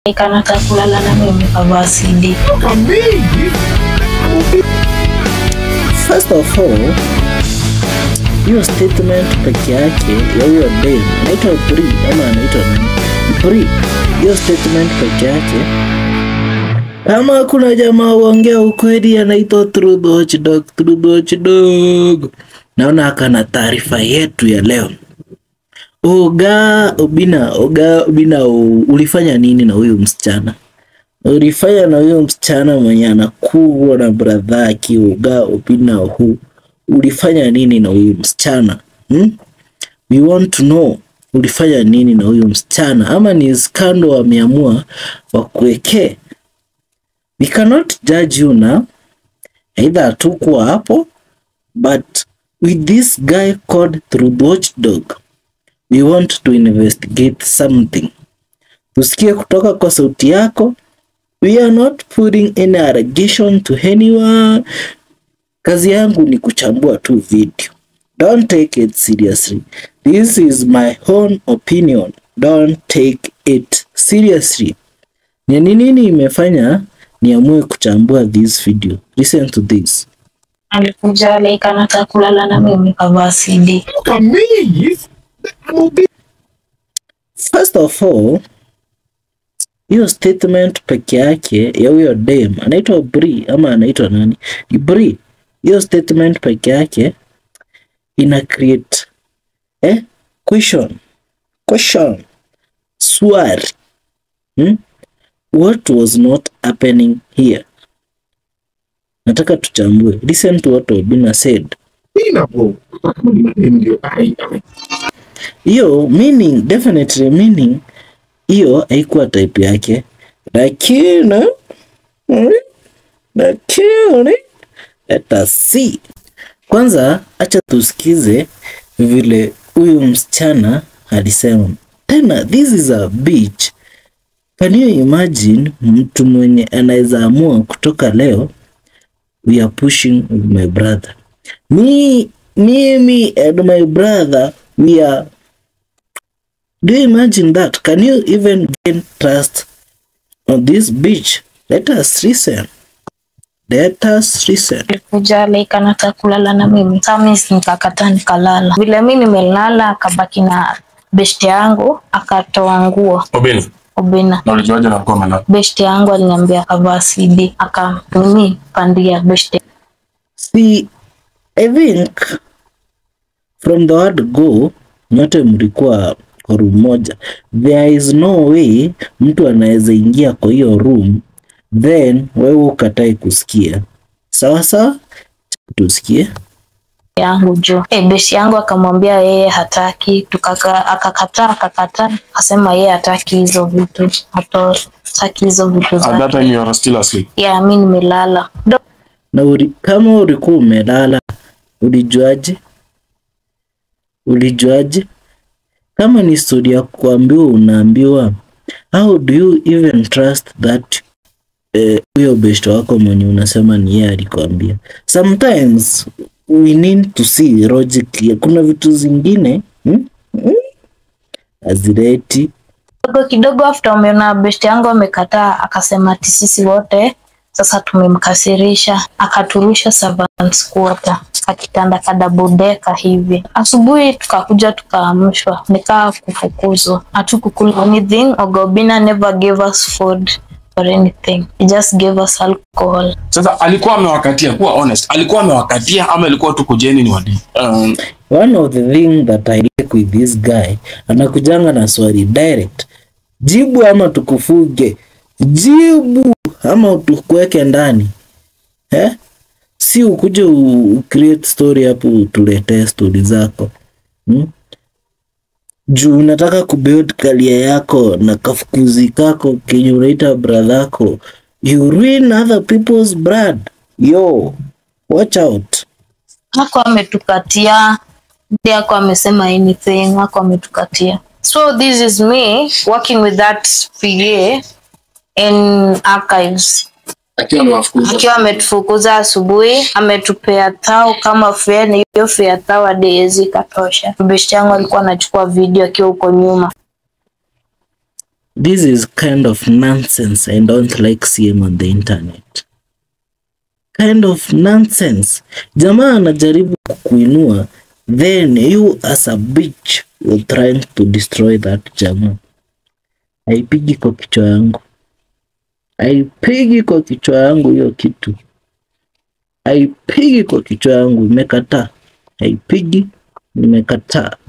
Kanataka kulala na mimi kavaa CD. First of all, hiyo statement peke yake ya huyo dem anaitwa Bri ama anaitwa nani? Bri, hiyo statement peke yake kama kuna jamaa uongea ukweli anaitwa Truth Watchdog, Truth Watchdog. Naona akana taarifa yetu ya leo. Oga Obina, Oga Obina, u- ulifanya nini na huyu msichana? Ulifanya na huyo msichana mwenye anakuwa na bradha yake Oga Obina hu ulifanya nini na huyu msichana hmm? We want to know ulifanya nini na huyu msichana, ama ni skando wameamua wakuwekee. We cannot judge you now, either hatukuwa hapo, but with this guy called Truth Watchdog we want to investigate something. Tusikie kutoka kwa sauti yako. We are not putting any allegation to anyone. Kazi yangu ni kuchambua tu video. Don't take it seriously. This is my own opinion. Don't take it seriously. Ni ni nini imefanya niamue kuchambua this video? Listen to this. Alikuja like anataka kulala na mimi kavaa CD. First of all, hiyo statement peke yake ya huyo dem anaitwa Bri ama anaitwa nani? Ni Bri. Hiyo statement peke yake ina create eh, question question swali hmm? What was not happening here? Nataka tuchambue. Listen to what Obina said. hiyo meaning definitely meaning hiyo haikuwa type yake lakini mm, lakini let us see kwanza acha tusikize vile huyu msichana alisema tena this is a beach can you imagine mtu mwenye anaweza amua kutoka leo we are pushing with my brother me mimi and my brother we are do you imagine that can you even gain trust on this beach let us listen let us listen Alikuja like anataka kulala na mimi. Samis nikakataa nikalala. Vile mimi nimelala akabaki na beshte yangu akatoa nguo. Obina, Obina. na ulijuaje na alikuwa amelala? Beshte yangu aliniambia kavaa CD. Akamimi pandia beshte. see i think from the word go nyote mlikuwa kwa room moja there is no way mtu anaweza ingia kwa hiyo room then wewe ukatae kusikia sawa sawa tusikie yangu juu. E, beshi yangu akamwambia yeye hataki, tukaka akakataa akakataa, akasema yeye hataki hizo vitu, hataki hizo vitu At that zake. time you are still asleep. Yeah, mi nimelala. Do- na uli, kama ulikuwa umelala ulijuaje? Ulijuaje? Kama ni story ya kuambiwa unaambiwa, how do you even trust that eh, huyo best wako mwenye unasema ni yeye alikwambia? Sometimes we need to see logic. Kuna vitu zingine hmm? Hmm? hazileti Kidogo kidogo after umeona besti yangu amekataa, akasema ati sisi wote sasa tumemkasirisha, akaturusha servants quarter kakitanda ka double decker hivi. Asubuhi tukakuja tukaamshwa, nikaa kufukuzwa, hatukukula anything. Ogobina never gave us food or anything, he just gave us alcohol. Sasa alikuwa amewakatia, kuwa honest, alikuwa amewakatia ama ilikuwa tu kujeni ni wadi? Um, One of the thing that I like with this guy, anakujanga na swali direct. Jibu ama tukufuge. Jibu ama tukuweke ndani. Eh? Si ukuje u u- create story hapo utuletee story zako. Hmm? Juu unataka kubuild career yako na kafukuzi kako kenye unaita brother yako. You ruin other people's blood. Yo, watch out. hako ametukatia ndiye ako amesema anything hako ametukatia so this is me working with that PA in archives akiwa amewafukuza. akiwa ametufukuza asubuhi ametupea thao kama fare na hiyo fare thao hadi haiwezi ikatosha beshti yangu alikuwa anachukua video akiwa huko nyuma this is kind of nonsense i don't like seeing on the internet kind of nonsense jamaa anajaribu kukuinua then you as a bitch were trying to destroy that jamaa haipigi kwa kichwa yangu haipigi kwa kichwa yangu hiyo kitu haipigi kwa kichwa yangu imekataa haipigi nimekataa